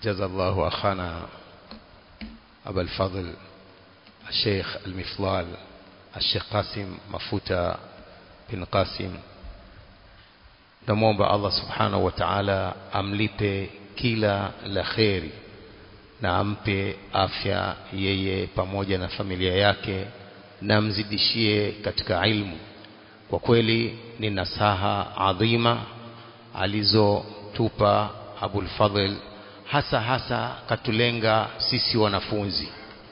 جزا الله أخانا أبا الفضل الشيخ المفضال الشيخ قاسم مفوتا بن قاسم namwomba Allah subhanahu wa ta'ala amlipe kila la kheri na ampe afya yeye pamoja na familia yake na mzidishie katika ilmu kwa kweli ni nasaha adhima alizotupa Abul Fadhl hasa hasa katulenga sisi wanafunzi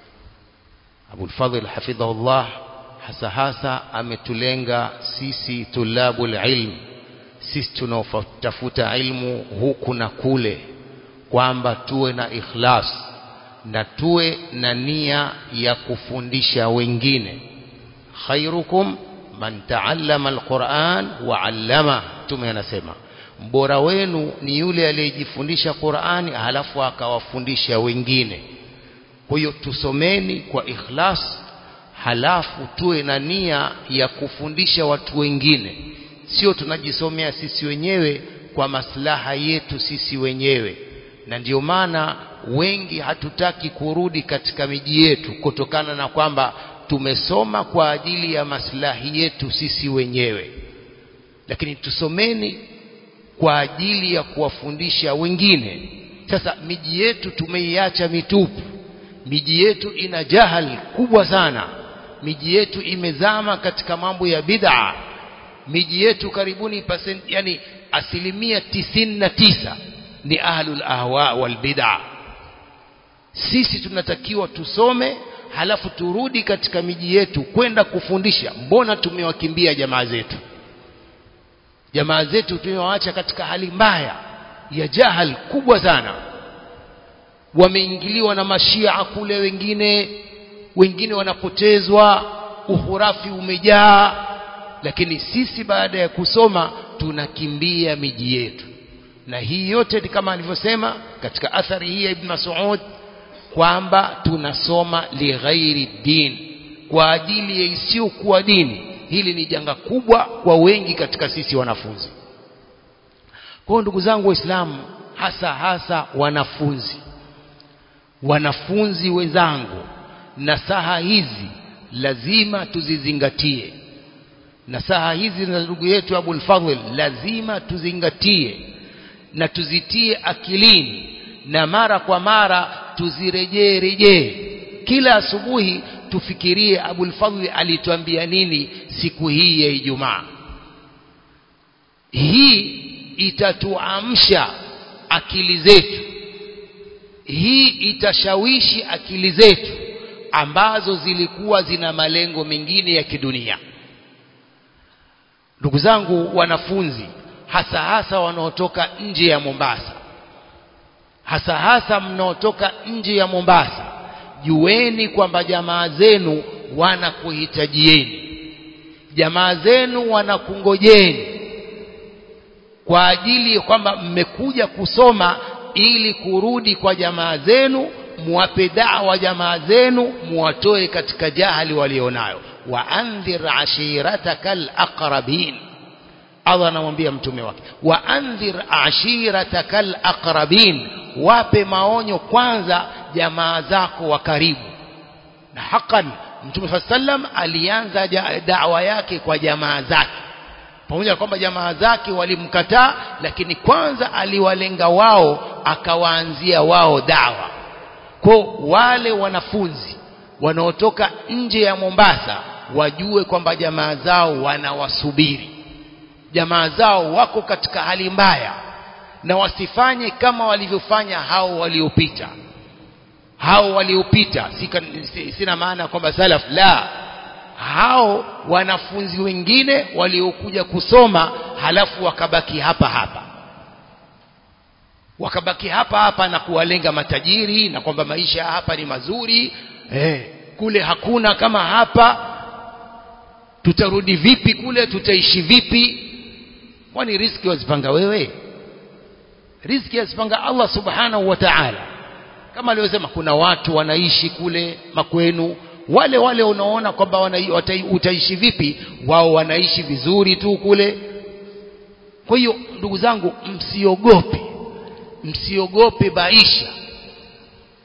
Abul Fadhl hafidhahullah hasa hasa ametulenga sisi tulabul ilm sisi tunaotafuta ilmu huku na kule kwamba tuwe na ikhlas na tuwe na nia ya kufundisha wengine khairukum man taallama alquran wa allama tume anasema mbora wenu ni yule aliyejifundisha Qur'ani halafu akawafundisha wengine kwa hiyo tusomeni kwa ikhlas halafu tuwe na nia ya kufundisha watu wengine sio tunajisomea sisi wenyewe kwa maslaha yetu sisi wenyewe na ndio maana wengi hatutaki kurudi katika miji yetu kutokana na kwamba tumesoma kwa ajili ya maslahi yetu sisi wenyewe lakini tusomeni kwa ajili ya kuwafundisha wengine sasa miji yetu tumeiacha mitupu miji yetu ina jahal kubwa sana miji yetu imezama katika mambo ya bid'a miji yetu karibuni percent, yani asilimia tisini na tisa ni ahlul ahwa wal bid'a sisi tunatakiwa tusome halafu turudi katika miji yetu kwenda kufundisha mbona tumewakimbia jamaa zetu jamaa zetu tumewaacha katika hali mbaya ya jahal kubwa sana wameingiliwa na mashia kule wengine wengine wanapotezwa uhurafi umejaa lakini sisi baada ya kusoma tunakimbia miji yetu na hii yote ni kama alivyosema katika athari hii ya Ibn Mas'ud kwamba tunasoma lighairi din kwa ajili ya isiyokuwa dini hili ni janga kubwa kwa wengi katika sisi wanafunzi kwa ndugu zangu waislamu hasa hasa wanafunzi wanafunzi wenzangu nasaha hizi lazima tuzizingatie nasaha hizi na ndugu yetu Abul Fadhl lazima tuzingatie na tuzitie akilini na mara kwa mara tuzirejee rejee kila asubuhi tufikirie Abul Fadhl alituambia nini siku hii ya Ijumaa hii itatuamsha akili zetu hii itashawishi akili zetu ambazo zilikuwa zina malengo mengine ya kidunia ndugu zangu wanafunzi hasa hasa wanaotoka nje ya Mombasa hasa hasa mnaotoka nje ya Mombasa jueni kwamba jamaa zenu wanakuhitajieni jamaa zenu wanakungojeni kwa ajili kwamba mmekuja kusoma ili kurudi kwa jamaa zenu muwape dawa jamaa zenu muwatoe katika jahali walionayo wa andhir ashiratakal aqrabin Allah anamwambia mtume wake wa andhir ashiratakal aqrabin wape maonyo kwanza jamaa zako wa karibu na hakan mtume sallam alianza dawa yake kwa jamaa zake pamoja na kwamba jamaa zake walimkataa lakini kwanza aliwalenga wao akawaanzia wao dawa kwa wale wanafunzi wanaotoka nje ya Mombasa wajue kwamba jamaa zao wanawasubiri jamaa zao wako katika hali mbaya na wasifanye kama walivyofanya hao waliopita hao waliopita sina maana kwamba salaf la hao wanafunzi wengine waliokuja kusoma halafu wakabaki hapa hapa wakabaki hapa hapa na kuwalenga matajiri na kwamba maisha hapa ni mazuri eh, kule hakuna kama hapa tutarudi vipi kule tutaishi vipi kwani riski wazipanga wewe riziki yazipanga Allah subhanahu wa ta'ala kama alivyosema kuna watu wanaishi kule makwenu wale wale unaona kwamba utaishi vipi wao wanaishi vizuri tu kule kwa hiyo ndugu zangu msiogope msiogope maisha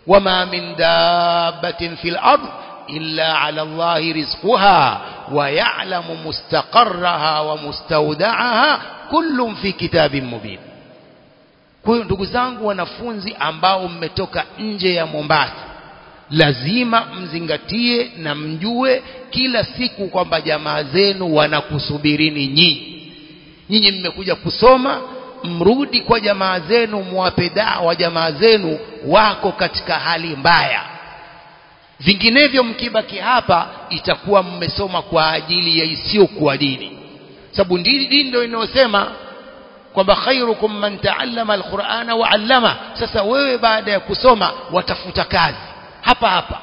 wama min dabbatin fil ard illa ala allahi rizquha wa ya'lamu mustaqarraha wa mustawda'aha kullun fi kitabin mubin kwa hiyo ndugu zangu wanafunzi ambao mmetoka nje ya Mombasa lazima mzingatie na mjue kila siku kwamba jamaa zenu wanakusubirini nyinyi nyinyi mmekuja kusoma mrudi kwa jamaa zenu muwape dawa jamaa zenu wako katika hali mbaya vinginevyo mkibaki hapa itakuwa mmesoma kwa ajili ya isiyokuwa dini sababu dini ndio inayosema kwamba khairukum man taallama alqur'ana wa 'allama sasa wewe baada ya kusoma watafuta kazi hapa hapa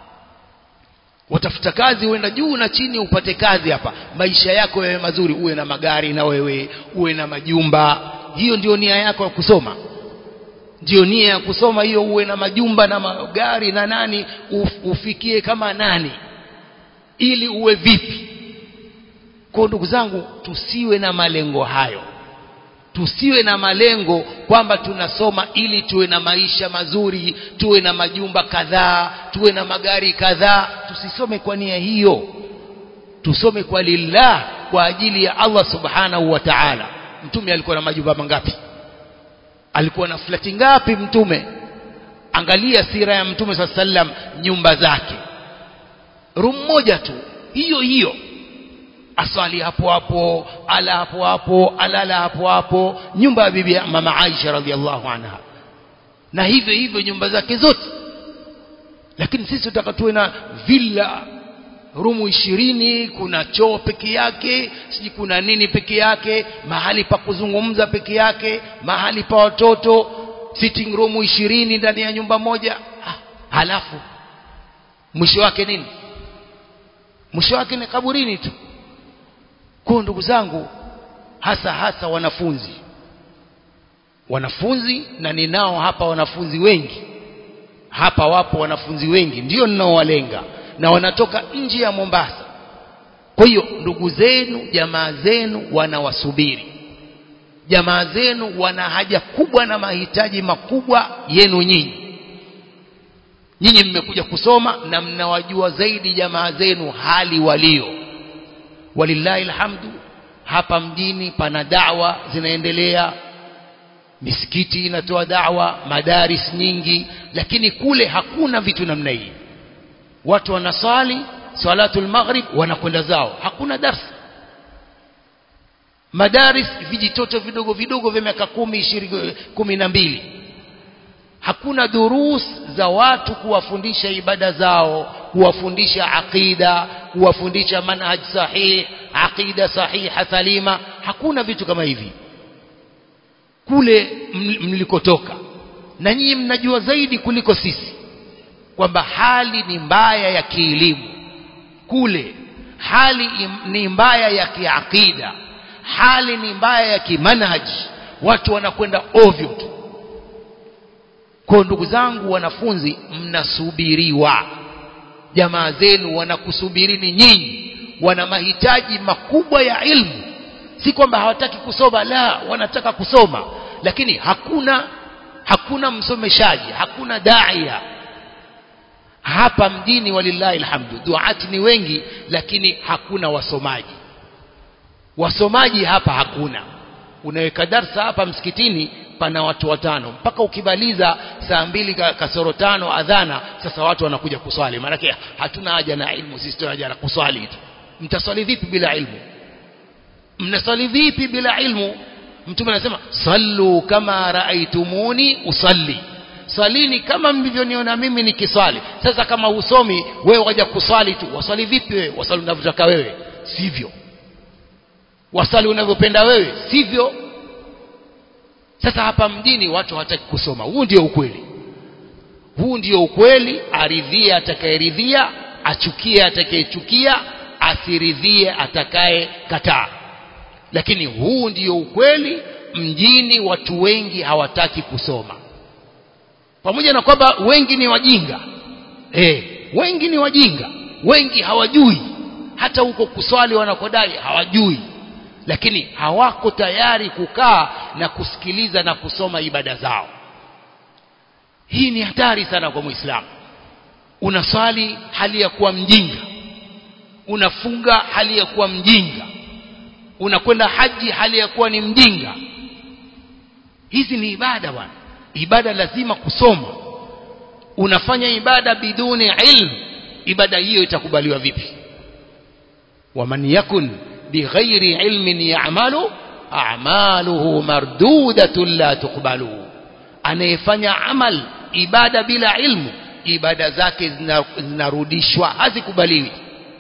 watafuta kazi uenda juu na chini upate kazi hapa maisha yako yawe mazuri uwe na magari na wewe uwe na majumba hiyo ndio nia yako ya kusoma ndio nia ya kusoma hiyo uwe na majumba na magari na nani uf, ufikie kama nani ili uwe vipi kwa ndugu zangu tusiwe na malengo hayo tusiwe na malengo kwamba tunasoma ili tuwe na maisha mazuri tuwe na majumba kadhaa tuwe na magari kadhaa tusisome kwa nia hiyo tusome kwa lillah kwa ajili ya Allah subhanahu wa ta'ala mtume alikuwa na majumba mangapi alikuwa na flati ngapi mtume angalia sira ya mtume saa sallam nyumba zake room moja tu hiyo hiyo asali hapo hapo ala hapo hapo alala hapo hapo nyumba ya bibi mama Aisha radhiallahu anha na hivyo hivyo nyumba zake zote lakini sisi tutaka tuwe na villa rumu ishirini kuna choo peke yake siji kuna nini peke yake mahali pa kuzungumza peke yake mahali pa watoto sitting room ishirini ndani ya nyumba moja ha, halafu mwisho wake nini mwisho wake ni kaburini tu kwa ndugu zangu hasa hasa wanafunzi wanafunzi na ninao hapa wanafunzi wengi hapa wapo wanafunzi wengi ndio ninaowalenga na wanatoka nje ya Mombasa kwa hiyo ndugu zenu jamaa zenu wanawasubiri jamaa zenu wana haja kubwa na mahitaji makubwa yenu nyinyi nyinyi mmekuja kusoma na mnawajua zaidi jamaa zenu hali walio walillahi alhamdu hapa mjini pana dawa zinaendelea misikiti inatoa dawa madaris nyingi lakini kule hakuna vitu namna hii watu wanasali salatul maghrib wanakwenda zao hakuna darsa madaris vijitoto vidogo vidogo vya miaka kumi ishirini kumi na mbili hakuna durus za watu kuwafundisha ibada zao kuwafundisha aqida kuwafundisha manhaj sahih aqida sahiha salima hakuna vitu kama hivi kule mlikotoka na nyinyi mnajua zaidi kuliko sisi kwamba hali ni mbaya ya kielimu kule hali ni mbaya ya kiakida hali ni mbaya ya kimanhaji watu wanakwenda ovyo tu kwa ndugu zangu wanafunzi mnasubiriwa jamaa zenu wanakusubirini nyinyi wana mahitaji makubwa ya ilmu si kwamba hawataki kusoma la wanataka kusoma lakini hakuna hakuna msomeshaji hakuna daia hapa mjini walillahi alhamdu duati ni wengi lakini hakuna wasomaji wasomaji hapa hakuna unaweka darsa hapa msikitini pana watu watano mpaka ukibaliza saa mbili kasoro tano adhana sasa watu wanakuja kuswali maanake hatuna haja na ilmu sisi tuna haja na kuswali tu mtaswali vipi bila ilmu mnaswali vipi bila ilmu mtume anasema sallu kama raaitumuni usalli swalini kama mlivyoniona mimi nikiswali sasa kama usomi wewe waja kuswali tu waswali vipi wewe waswali unavyotaka wewe sivyo waswali unavyopenda wewe sivyo sasa hapa mjini watu hawataki kusoma huu ndio ukweli huu ndio ukweli aridhie atakayeridhia achukie atakayechukia asiridhie atakaye kataa lakini huu ndio ukweli mjini watu wengi hawataki kusoma pamoja na kwamba wengi ni wajinga eh wengi ni wajinga wengi hawajui hata huko kuswali wanakodai hawajui lakini hawako tayari kukaa na kusikiliza na kusoma ibada zao hii ni hatari sana kwa muislamu unaswali hali ya kuwa mjinga unafunga hali ya kuwa mjinga unakwenda haji hali ya kuwa ni mjinga hizi ni ibada bwana ibada lazima kusoma unafanya ibada biduni ilmu ibada hiyo itakubaliwa vipi waman yakun bighairi ilmin ya'malu a'maluhu mardudatun la tuqbalu anayefanya amal ibada bila ilmu ibada zake zinarudishwa hazikubaliwi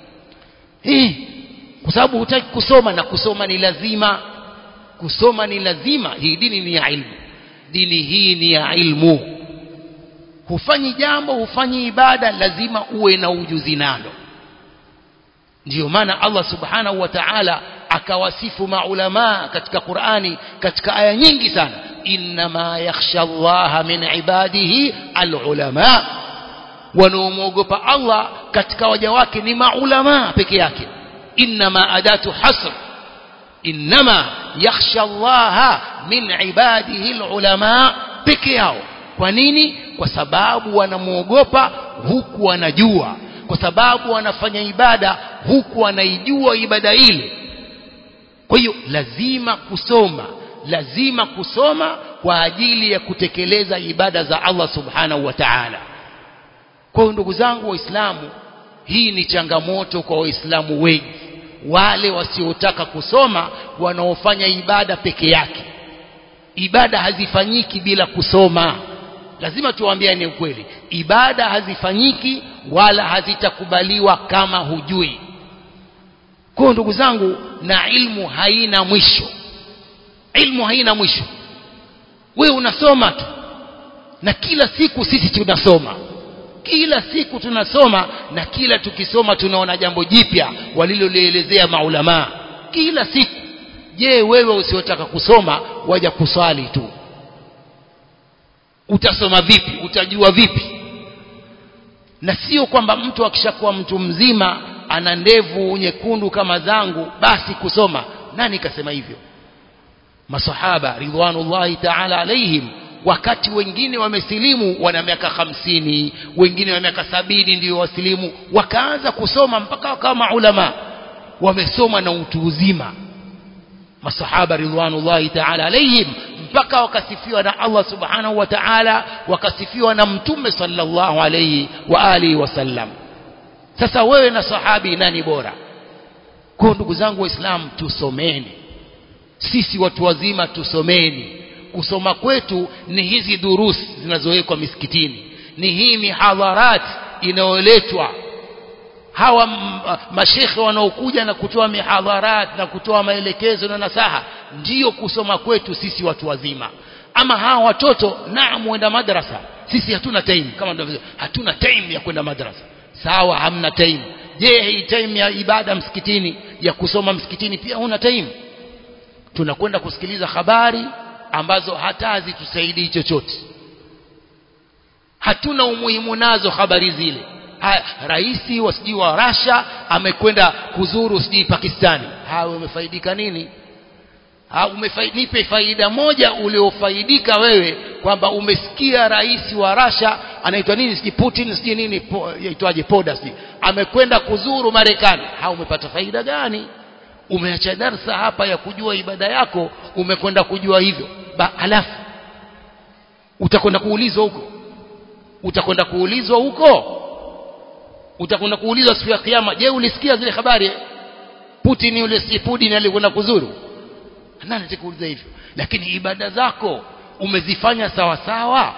eh kwa sababu hutaki kusoma na kusoma ni lazima kusoma ni lazima hii dini ni ya ilmu dini hii ni ya ilmu hufanyi jambo hufanyi ibada lazima uwe na ujuzi nalo ndiyo maana Allah subhanahu wa ta'ala akawasifu maulama katika Qur'ani katika aya nyingi sana inma yakhsha Allah min ibadihi alulama wanaomwogopa Allah katika waja wake ni maulama peke yake inma adatu hasr inma yakhsha Allah min ibadihi alulama peke yao kwa nini kwa sababu wanamwogopa huku wanajua kwa sababu wanafanya ibada huku wanaijua ibada ile kwa hiyo lazima kusoma lazima kusoma kwa ajili ya kutekeleza ibada za Allah subhanahu wa ta'ala kwa hiyo ndugu zangu waislamu hii ni changamoto kwa waislamu wengi wale wasiotaka kusoma wanaofanya ibada peke yake ibada hazifanyiki bila kusoma lazima tuwaambiane ukweli ibada hazifanyiki wala hazitakubaliwa kama hujui kwa ndugu zangu na ilmu haina mwisho ilmu haina mwisho wewe unasoma tu na kila siku sisi tunasoma kila siku tunasoma na kila tukisoma tunaona jambo jipya walilolielezea maulamaa kila siku je wewe usiotaka kusoma waja kuswali tu utasoma vipi utajua vipi na sio kwamba mtu akishakuwa mtu mzima ana ndevu nyekundu kama zangu basi kusoma nani kasema hivyo masahaba ridwanullahi ta'ala alaihim wakati wengine wamesilimu wana miaka hamsini wengine wa miaka sabini ndio wasilimu wakaanza kusoma mpaka wakawa maulama wamesoma na utu uzima masahaba ridwanullahi ta'ala alaihim mpaka wakasifiwa na Allah subhanahu wa ta'ala wakasifiwa na mtume sallallahu alayhi wa alihi wasallam sasa wewe na sahabi nani bora kwa ndugu zangu waislamu tusomeni sisi watu wazima tusomeni kusoma kwetu ni hizi durusi zinazowekwa misikitini ni hii mihadharat inayoletwa hawa mashekhe wanaokuja na kutoa mihadharat na kutoa maelekezo na nasaha ndiyo kusoma kwetu sisi watu wazima ama hawa watoto naam wenda madrasa sisi hatuna time kama ndivyo hatuna time ya kwenda madrasa sawa hamna time je hii time ya ibada msikitini ya kusoma msikitini pia huna time tunakwenda kusikiliza habari ambazo hata hazitusaidii chochote hatuna umuhimu nazo habari zile rais wa sijui wa Russia amekwenda kuzuru sijui Pakistani hawe umefaidika nini ha, umefaidi, nipe faida moja uliofaidika wewe kwamba umesikia rais wa Russia anaitwa nini sijui Putin sijui nini po, yaitwaje poda sijui amekwenda kuzuru Marekani ha umepata faida gani umeacha darsa hapa ya kujua ibada yako umekwenda kujua hivyo ba, alafu utakwenda kuulizwa huko utakwenda kuulizwa huko utakwenda kuulizwa siku ya kiyama je ulisikia zile habari Putin yule si Putin alikwenda kuzuru nani atakuuliza hivyo lakini ibada zako umezifanya sawa sawa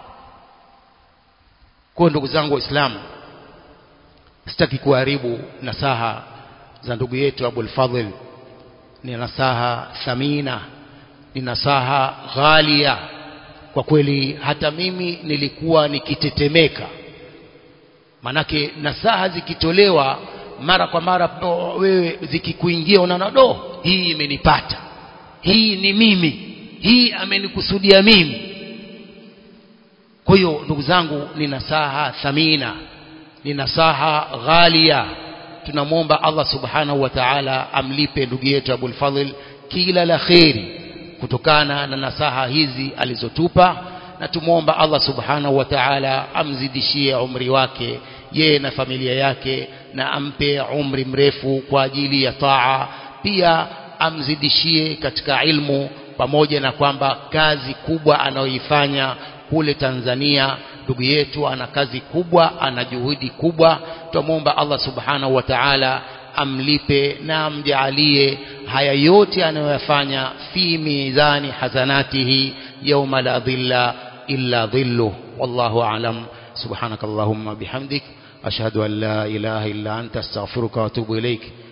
kwa ndugu zangu waislamu sitaki kuharibu nasaha za ndugu yetu Abul Fadhil ni nasaha thamina ni nasaha ghalia kwa kweli hata mimi nilikuwa nikitetemeka manake nasaha zikitolewa mara kwa mara wewe zikikuingia unaona do hii imenipata hii ni mimi hii amenikusudia mimi kwa hiyo ndugu zangu ni nasaha thamina ni nasaha ghalia tunamwomba Allah subhanahu wa ta'ala amlipe ndugu yetu Abul Fadhil kila la kheri kutokana na nasaha hizi alizotupa na tumwomba Allah subhanahu wa ta'ala amzidishie umri wake yeye na familia yake na ampe umri mrefu kwa ajili ya taa pia amzidishie katika ilmu pamoja na kwamba kazi kubwa anayoifanya kule Tanzania ndugu yetu ana kazi kubwa ana juhudi kubwa tumwomba Allah subhanahu wa ta'ala amlipe na amjalie haya yote anayoyafanya fi mizani hasanatihi yawma la dhilla illa dhilluh wallahu a'lam subhanakallahumma bihamdik ashhadu an la ilaha illa anta astaghfiruka wa atubu ilaik